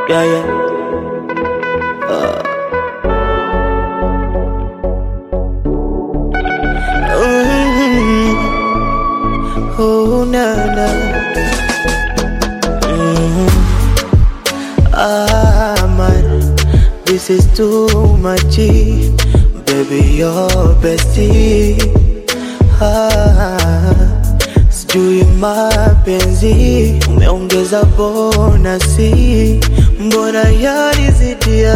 Yeah, yeah. Uh. Mm-hmm. Oh, na, na. Mm-hmm. Ah, man, this is too much. Baby, you're bestie. Ah, sijui mapenzi umeongeza bonasi, mbona yanizidia?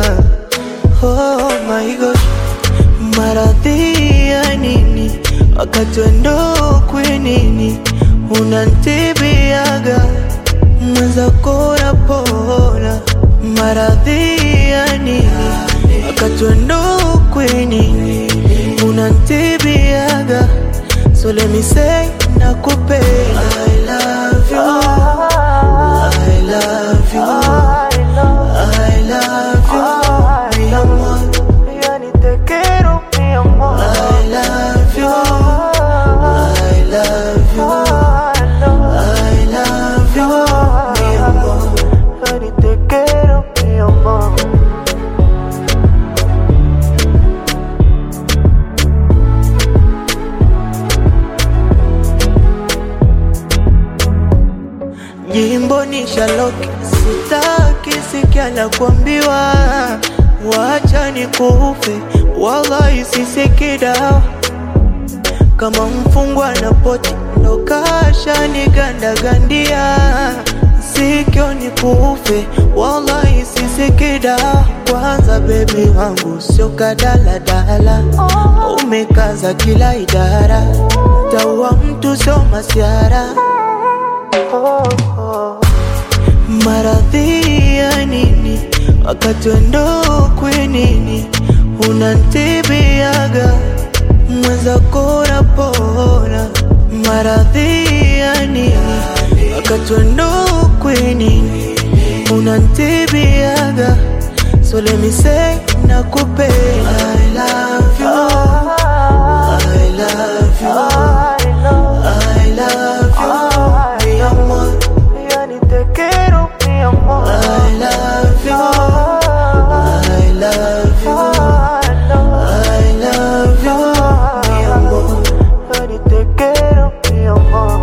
Oh my gosh, maradhi ya nini wakati wendo kwenini unantibiaga mwenzako napona maradhi ya nini wakati wendo kwenini unantibiaga so let me say nakupenda I love you I love you I love you mi amor yani te quiero mi amor I love you I love you I love you mi amor yani te quiero mi amor Jimbo ni Shaloki, sitaki sikia la kuambiwa, wacha ni kufe, wallahi sisiki dawa kama mfungwa na poti, ndo kasha ni gandagandia, sikio ni kufe, wallahi sisiki dawa. Kwanza bebi wangu sio kadaladala, umekaza kila idara, taua mtu sio masiara oh, oh. Maradhi ya nini wakati wendo kwenini unantibiaga mwenzako napona. Maradhi ya nini wakati wendo kwenini unantibiaga so let me say nakupenda I love you I love you I love you mi amor yani te quiero mi amor I love you I love you I love you mi amor yani te quiero mi amor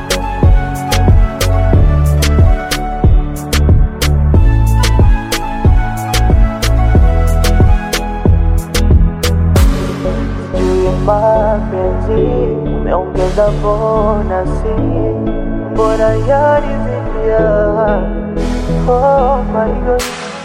juu mapenzi umeongeza bonasi, mbona yanizidia? Oh my God.